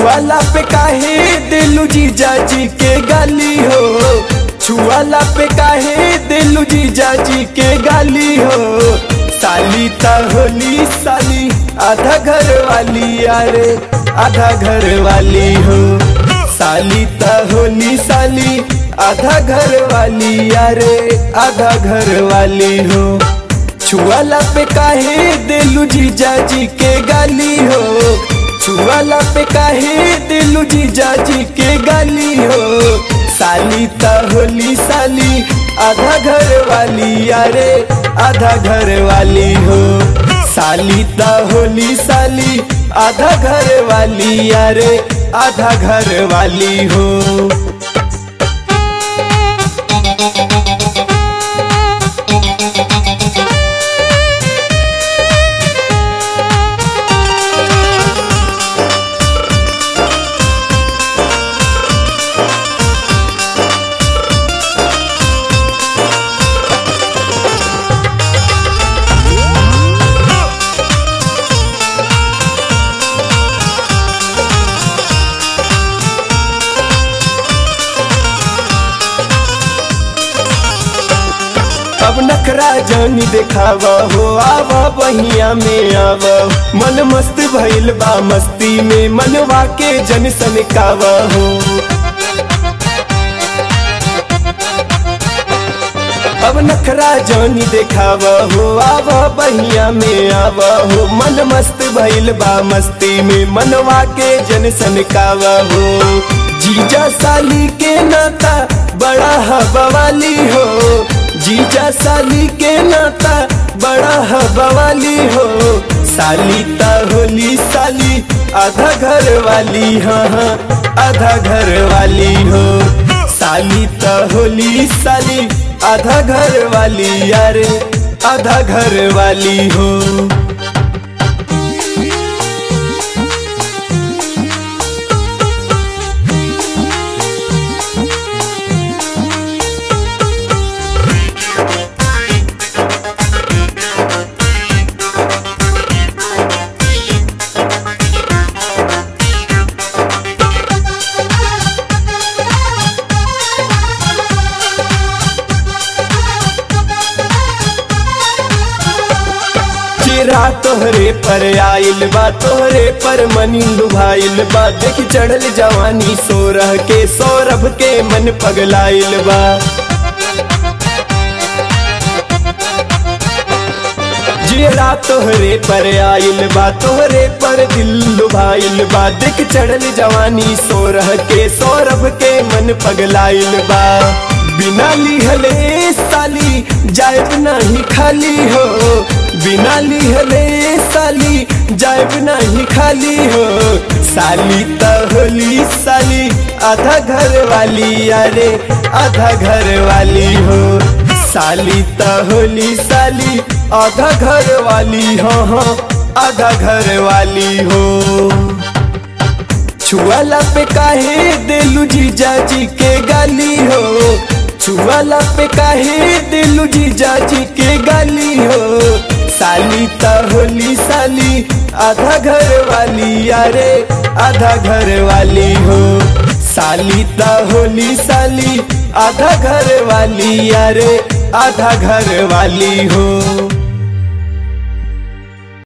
छुआला पे काहे दिलू जीजा जी के गाली हो छुआला पे काहे दिलू जीजा जी के गाली हो साली ता होली साली आधा घर वाली यारे आधा घर वाली हो साली ता होली साली आधा घर वाली यारे आधा घर वाली हो छुआला पे काहे दिलू जीजा जी के गाली हो छुआला पे काहे दिलू जीजा जी के गाली हो साली ता होली साली आधा घर वाली यारे आधा घर वाली हो साली ता होली साली आधा घर वाली यारे आधा घर वाली हो अब नखरा जानी देखावा हो आवा बहिया में आवा मन मस्त भइल बा मस्ती में मनवा के जन सनकावा हो अब नखरा जानी देखावा हो आवा बहिया में आवा हो मन मस्त भइल बा मस्ती में मनवा के जन सनकावा हो जीजा साली के नाता बड़ा हवा वाली हो जीजा साली के नाता बड़ा हवाली हो साली ता होली साली आधा घर वाली हाँ हाँ आधा घर वाली हो साली ता होली साली आधा घर वाली यारे आधा घर वाली हो चिरा तोहरे पर आइल बा तोहरे पर मनी लुभाइल बा देख चढ़ल जवानी सोरह के सौरभ के मन पगलाइल बा जियरा तोहरे पर आइल बा तोहरे पर दिल लुभाइल बा देख चढ़ल जवानी सोरह के सौरभ के मन पगलाइल बा बिना लिहले साली जायब नहीं खाली हो बिना लिहले साली जायब नहीं खाली हो साली त होली साली आधा घर वाली यारे आधा घर वाली हो साली त होली साली आधा घर वाली हो हाँ आधा घर वाली हो छुआला पे काहे दिलू जीजा जी के गाली हो छुआला पे काहे दिलू जीजा जी के गाली हो साली ता होली साली आधा घर वाली यारे आधा घर वाली हो साली ता होली साली आधा घर वाली यारे आधा घर वाली हो